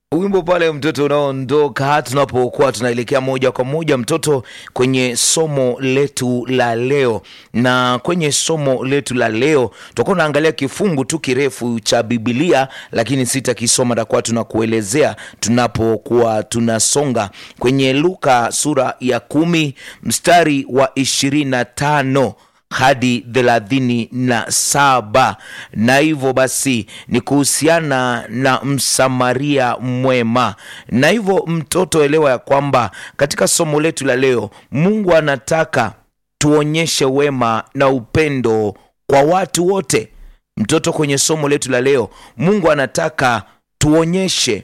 wimbo pale mtoto unaoondoka tunapokuwa tunaelekea moja kwa moja mtoto kwenye somo letu la leo na kwenye somo letu la leo tutakuwa tunaangalia kifungu tu kirefu cha bibilia lakini sitakisoma takuwa tunakuelezea tunapokuwa tunasonga kwenye luka sura ya kumi mstari wa ishirini na tano hadi thelathini na saba na hivyo basi ni kuhusiana na msamaria mwema na hivyo mtoto elewa ya kwamba katika somo letu la leo mungu anataka tuonyeshe wema na upendo kwa watu wote mtoto kwenye somo letu la leo mungu anataka tuonyeshe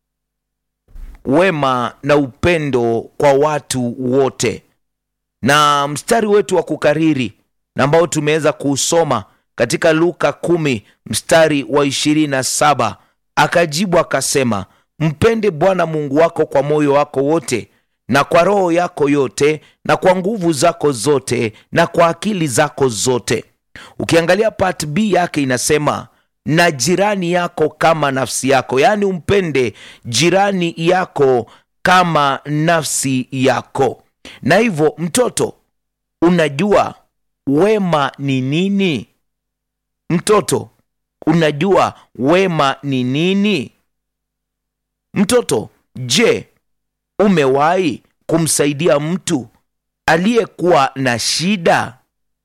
wema na upendo kwa watu wote na mstari wetu wa kukariri na ambao tumeweza kuusoma katika luka kumi mstari wa ishirini na saba akajibu akasema mpende bwana mungu wako kwa moyo wako wote na kwa roho yako yote na kwa nguvu zako zote na kwa akili zako zote ukiangalia part b yake inasema na jirani yako kama nafsi yako yaani umpende jirani yako kama nafsi yako na hivyo mtoto unajua wema ni nini mtoto unajua wema ni nini mtoto je umewahi kumsaidia mtu aliyekuwa na shida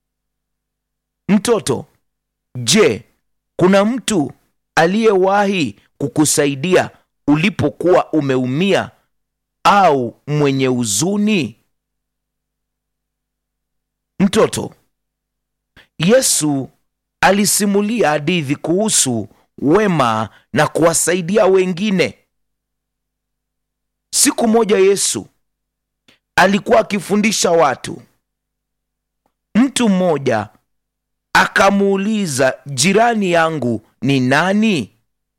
mtoto je kuna mtu aliyewahi kukusaidia ulipokuwa umeumia au mwenye huzuni mtoto yesu alisimulia hadithi kuhusu wema na kuwasaidia wengine siku moja yesu alikuwa akifundisha watu mtu mmoja akamuuliza jirani yangu ni nani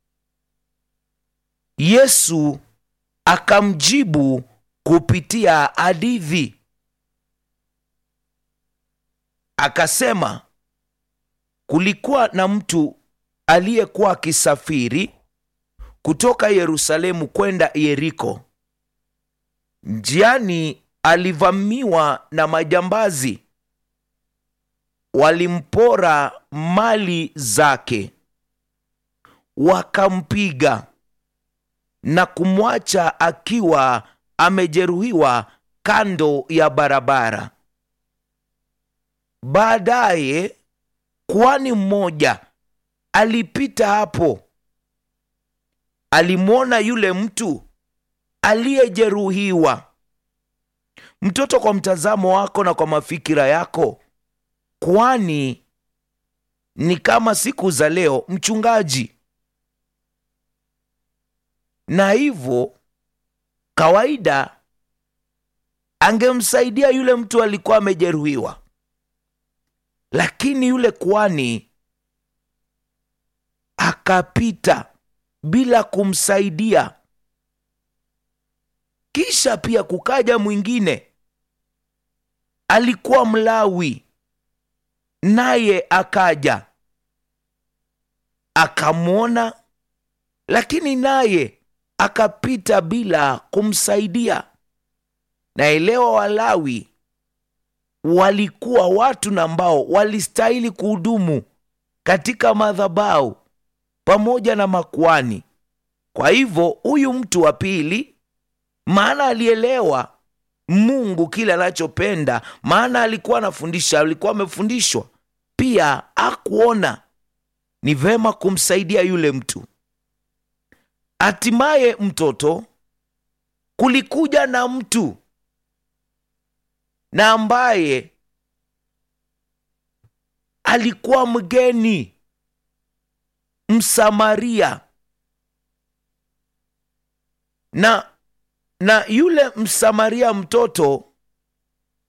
yesu akamjibu kupitia hadithi akasema kulikuwa na mtu aliyekuwa akisafiri kutoka yerusalemu kwenda yeriko njiani alivamiwa na majambazi walimpora mali zake wakampiga na kumwacha akiwa amejeruhiwa kando ya barabara baadaye kwani mmoja alipita hapo alimwona yule mtu aliyejeruhiwa mtoto kwa mtazamo wako na kwa mafikira yako kwani ni kama siku za leo mchungaji na hivyo kawaida angemsaidia yule mtu alikuwa amejeruhiwa lakini yule kwani akapita bila kumsaidia kisha pia kukaja mwingine alikuwa mlawi naye akaja akamwona lakini naye akapita bila kumsaidia naelewa walawi walikuwa watu na ambao walistahili kuhudumu katika madhabau pamoja na makuani kwa hivyo huyu mtu wa pili maana alielewa mungu kile anachopenda maana alikuwa anafundisha alikuwa amefundishwa pia akuona ni vema kumsaidia yule mtu hatimaye mtoto kulikuja na mtu na ambaye alikuwa mgeni msamaria na na yule msamaria mtoto